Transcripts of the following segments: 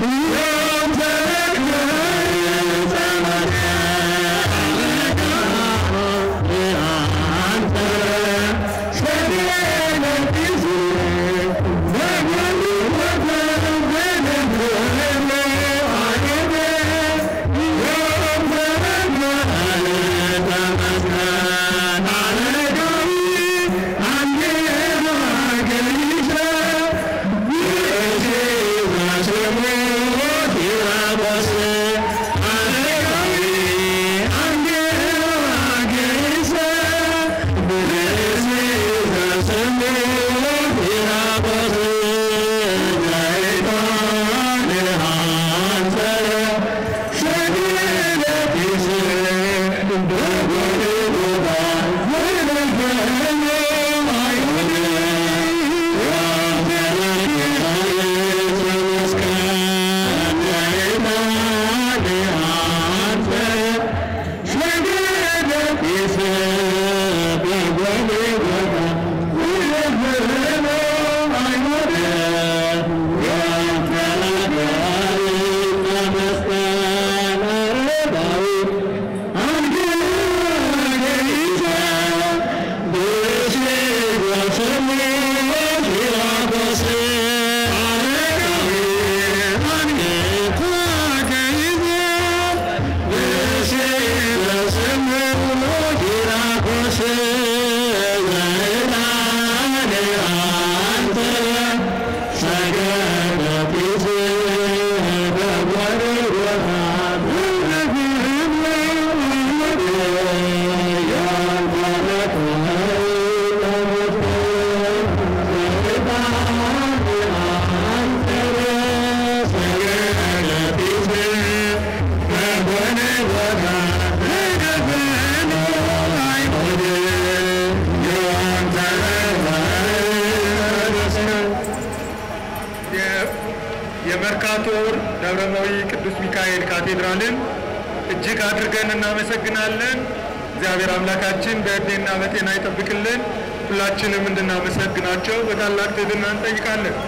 የመርካቶ ደብረመዊ ቅዱስ ሚካኤል ካቴድራልን እጅግ አድርገን እናመሰግናለን። እግዚአብሔር አምላካችን በዕድሜና በጤና ይጠብቅልን። ሁላችንም እንድናመሰግናቸው በታላቅ ትህትና እንጠይቃለን።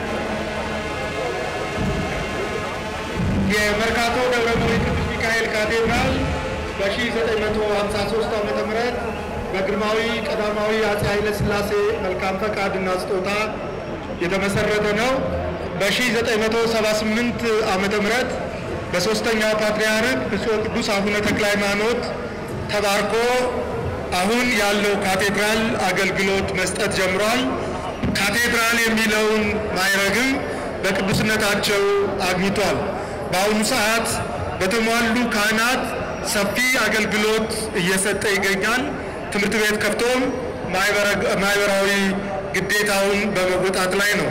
የመርካቶ ደብረመዊ ቅዱስ ሚካኤል ካቴድራል በ1953 ዓ ም በግርማዊ ቀዳማዊ አፄ ኃይለ ሥላሴ መልካም ፈቃድና ስጦታ የተመሰረተ ነው። በ1978 ዓመተ ምህረት በሦስተኛው ፓትርያርክ ብፁዕ ቅዱስ አቡነ ተክለ ሃይማኖት ተባርኮ አሁን ያለው ካቴድራል አገልግሎት መስጠት ጀምሯል። ካቴድራል የሚለውን ማዕረግም በቅዱስነታቸው አግኝቷል። በአሁኑ ሰዓት በተሟሉ ካህናት ሰፊ አገልግሎት እየሰጠ ይገኛል። ትምህርት ቤት ከፍቶም ማህበራዊ ግዴታውን በመወጣት ላይ ነው።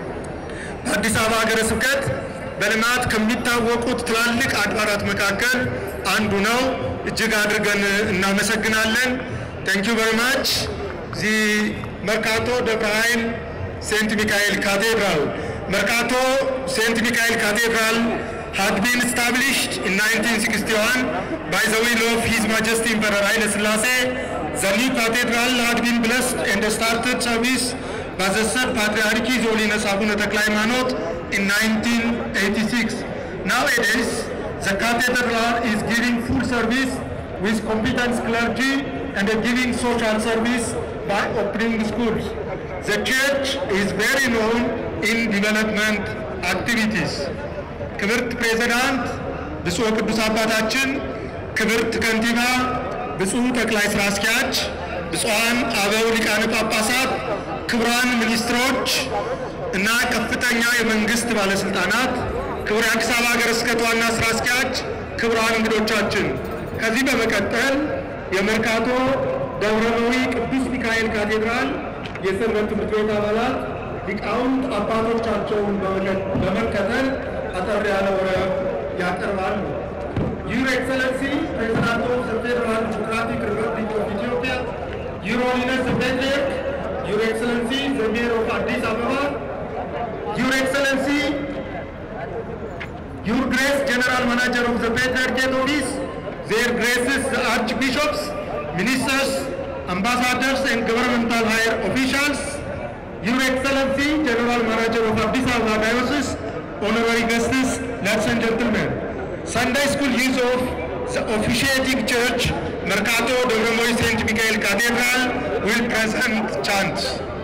በአዲስ አበባ ሀገረ ስብከት በልማት ከሚታወቁት ትላልቅ አድባራት መካከል አንዱ ነው። እጅግ አድርገን እናመሰግናለን። ታንክ ዩ ቨሪ ማች ዚ መርካቶ ደብረ ኃይል ሴንት ሚካኤል ካቴድራል መርካቶ ሴንት ሚካኤል ካቴድራል had been established in 1961 by the will of His Majesty Emperor Haile Selassie. The new cathedral had been blessed and started service by the third Patriarch His Holiness Abuna Tekla Haymanot in 1986. Nowadays, the cathedral is giving full service with competent clergy and giving social service by opening schools. The church is very known in development activities. ክብርት ፕሬዝዳንት፣ ብፁዕ ቅዱስ አባታችን፣ ክብርት ከንቲባ፣ ብፁዕ ጠቅላይ ስራ አስኪያጅ፣ ብፁዓን አበው ሊቃነ ጳጳሳት፣ ክቡራን ሚኒስትሮች እና ከፍተኛ የመንግስት ባለስልጣናት፣ ክቡር የአዲስ አበባ ሀገረ ስብከት ዋና ስራ አስኪያጅ፣ ክቡራን እንግዶቻችን፣ ከዚህ በመቀጠል የመርካቶ ደብረመዊ ቅዱስ ሚካኤል ካቴድራል የሰንበት ትምህርት ቤት አባላት ሊቃውንት አባቶቻቸውን በመከተል አጠር ያለ ወረብ ያቀርባሉ። ዩር ኤክሰለንሲ ፕሬዚዳንት ኦፍ ዘ ፌደራል ዲሞክራቲክ ሪፐብሊክ ኦፍ ኢትዮጵያ፣ ዩር ሆሊነስ ዘ ፔትሪያርክ፣ ዩር ኤክሰለንሲ ዘ ሜየር ኦፍ አዲስ አበባ፣ ዩር ኤክሰለንሲ ዩር ግሬስ ጀነራል ማናጀር ኦፍ ዘ ፔትሪያርኬት ኦፊስ፣ ዜር ግሬስስ ዘ አርች ቢሾፕስ፣ ሚኒስተርስ፣ አምባሳደርስ ኤንድ ገቨርንመንታል ሃየር ኦፊሻልስ፣ ዩር ኤክሰለንሲ ጀነራል ማናጀር ኦፍ አዲስ አበባ ዳዮሲስ honorary guests, Ladies and gentlemen, Sunday school use of the officiating church, Mercato Dovromoi St. Michael Cathedral, will present chants.